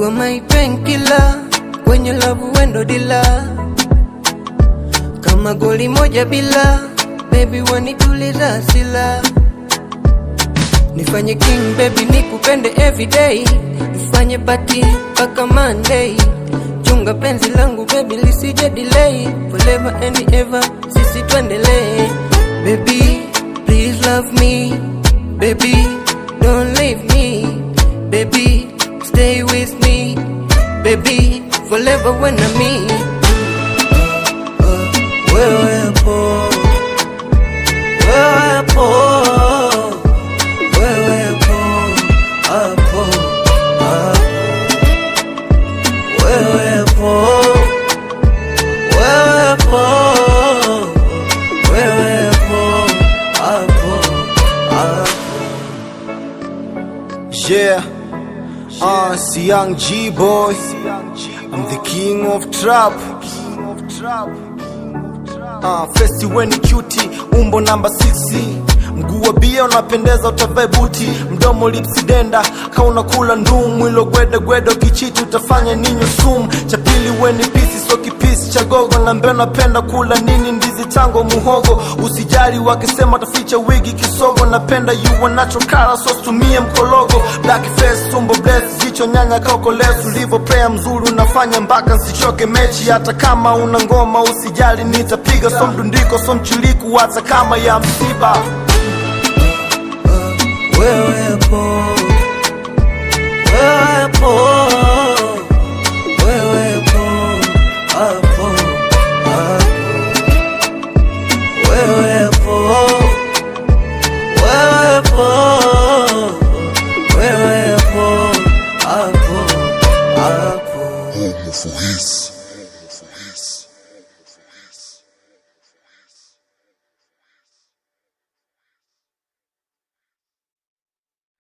You're my painkiller, kwenye love wendo dila, kama goli moja bila, baby wanituliza asila. Nifanye king baby nikupende everyday, nifanye party mpaka Monday. Chunga penzi langu baby lisije delay, forever and ever sisi tuendelee. Baby please love me, baby don't leave me, baby stay with me, baby forever when I'm me. Wewe hapo, wewe hapo, wewe hapo, hapo, hapo. Wewe hapo, wewe hapo, wewe hapo, hapo, hapo. Yeah, uh, it's the young G boy. I'm the king of trap. Uh, festi weni cutie, umbo namba 6 mguu wa bia unapendeza, utavae buti, mdomo lipsi denda, ka unakula ndumu, ilo gwede gwede, ukichiti utafanya ninyo sumu. Cha pili weni pisi, so kipisi cha gogo, na mbeo napenda kula nini, ndizi, tango, muhogo. Usijali wakisema taficha wigi, kisogo, napenda you are natural color, so tumie mkologo. Black face, tumbo bless, jicho nyanya, koko lesu, ulivyo player mzuri, unafanya mpaka nsichoke mechi. Hata kama una ngoma usijali, nitapiga so mdundiko, so mchiliku, hata kama ya msiba